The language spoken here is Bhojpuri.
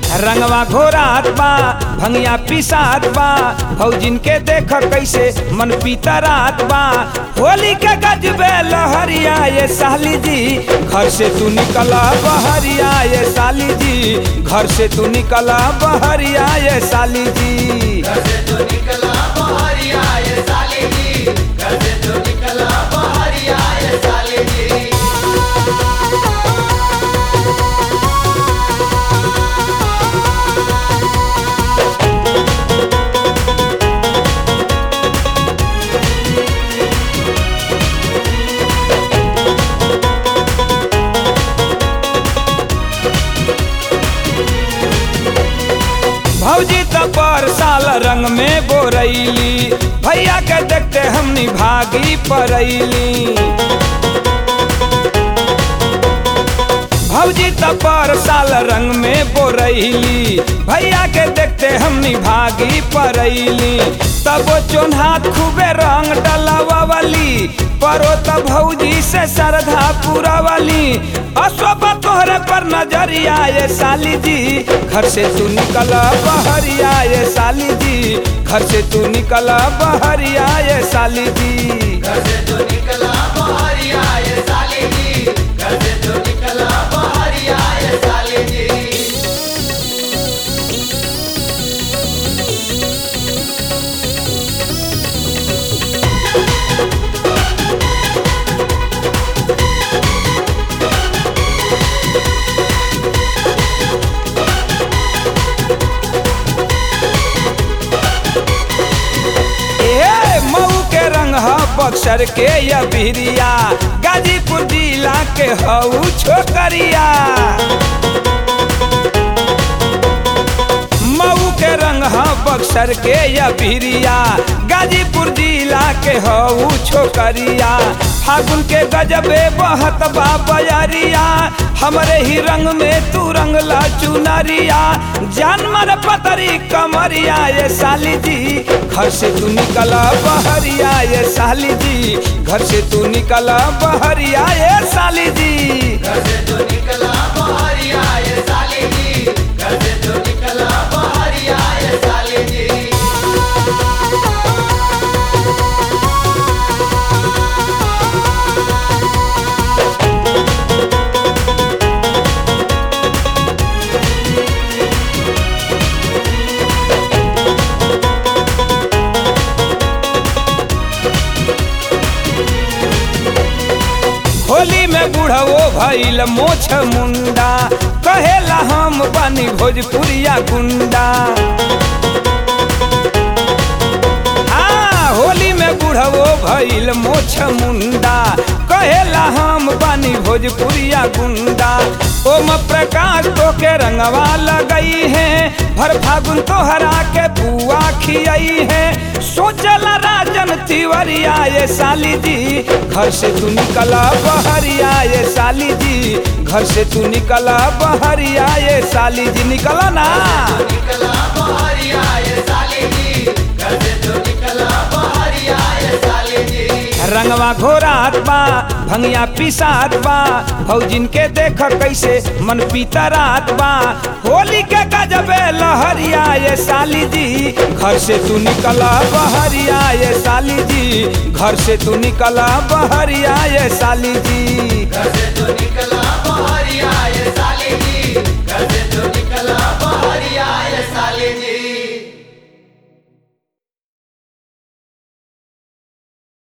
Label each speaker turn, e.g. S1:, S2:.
S1: रंगवा घोरात बा भंगिया पिसात बा भौजिन के देख कैसे मन पीतरात बा होली के गजबे लहरिया ये साली जी घर से तू निकला बहरिया ये साली जी घर से तू निकला बहरिया ये साली जी
S2: घर से तो निकला बहरिया ये साली जी घर से तो निकला बहरिया ये साली जी
S1: भौजी तो पर साल रंग में बोरैली भैया के देखते हमनी भागी परैली भौजी तो पर साल रंग में बोरैली भैया के देखते हमनी भागी परैली तब चोन्हात खूबे रंग डलावाली परो त भौजी से श्रद्धा पूरावाली अशोभा तोहरे पर नजरिया ये साली जी घर से तू निकला बहरिया ये साली जी घर से तू निकला बहरिया ये साली जी
S2: घर से तो निकला बहरिया ये साली जी घर से तो निकला बहरिया ये साली जी
S1: ए मऊ के रंग ह बक्सर के या बिरिया गाजीपुर जिला के हऊ छोकरिया मऊ के रंग ह बक्सर के या बिरिया गाजीपुर जिला के हऊ छोकरिया फागुन के गजबे बहत बा बजरिया हमरे ही रंग में तू रंगला चुनरिया जानवर पतरी कमरिया ये साली जी घर से तू निकला बहरिया ये साली जी घर से तू निकला बहरिया ये साली जी
S2: घर से तो निकला बहरिया ये साली जी घर से तो निकला बहरिया ये साली जी
S1: होली में बुढ़वो भइल मोछ मुंडा कहेला हम बनी भोजपुरिया गुंडा हाँ होली में बुढ़वो भइल मोछ मुंडा कहेला हम बनी भोजपुरिया गुंडा ओम प्रकाश तो के रंगवा लगई है भर फागुन तोहरा के बुआ खियाई है सोचला राजन तिवरिया ये साली जी घर से तू निकला बहरिया ये साली जी घर से तू निकला बहरिया ये साली जी निकला ना
S2: निकला बहरिया ये साली जी घर से तो निकला बहरिया ये साली जी
S1: रंगवा घोरात बा भंगिया पिसात बा भौजिन के देख कैसे मन पीतरात बा होली के गजबे लहरिया ये साली जी घर से तू निकला बहरिया ये साली जी घर से तू निकला बहरिया ये साली जी
S2: घर से